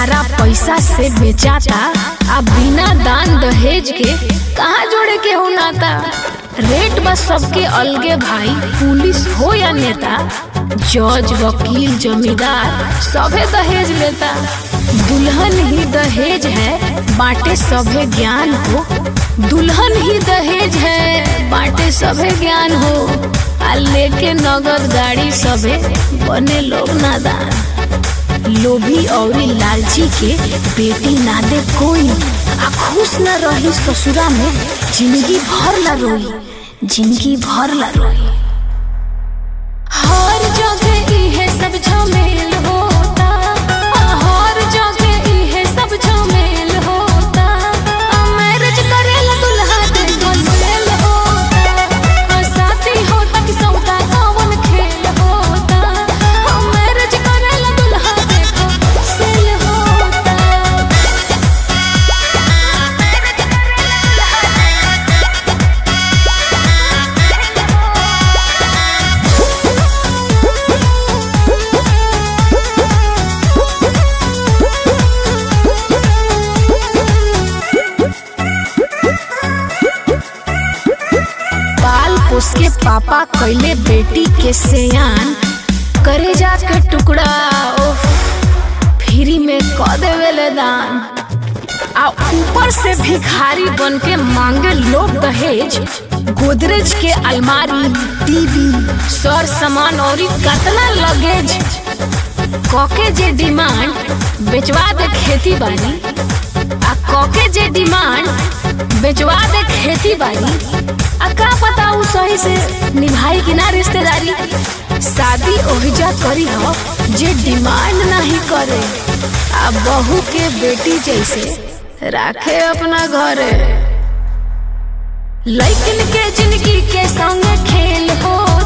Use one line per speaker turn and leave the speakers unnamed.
सारा पैसा से बेचाता आ बिना दान दहेज के कहाँ जोड़े के हो नाता रेट बस सबके अलगे भाई पुलिस हो या नेता जज वकील जमींदार सभे दहेज लेता दुल्हन ही दहेज है बांटे सभे ज्ञान हो दुल्हन ही दहेज है बांटे सभे ज्ञान हो आ लेके नगद गाड़ी सभे बने लोग नादान लोभी और लालची के बेटी ना दे कोई आ खुश न रही ससुरा में जिंदगी भर ला रोई जिंदगी भर ला रोई हर जगह इहे सब झमेल होता आ हर जगह इहे सब झमेल होता आ मैरिज करेला दुल्हा देखो सेल होता आ साथी होता कि सौदा कौन खेल होता आ मैरिज करेला दुल्हा देखो सेल होता बाल पोस के पापा कैले बेटी के सेयान करे जाके टुकड़ा ओफ फ्री में क देवेले दान आ ऊपर से भिखारी बन के मांगे लोग दहेज गोदरेज के अलमारी टीवी सर सामान और कतना लगेज कके जे डिमांड बेचवा दे खेती बाड़ी आ कके जे डिमांड बेचवा दे खेती बाड़ी आ का पता उ सही से निभाई कि ना रिश्तेदारी शादी ओहिजा करी हो जे डिमांड नहीं करे आ बहू के बेटी जैसे राखे अपना घरे लैकिन के जिंदगी के संग खेल हो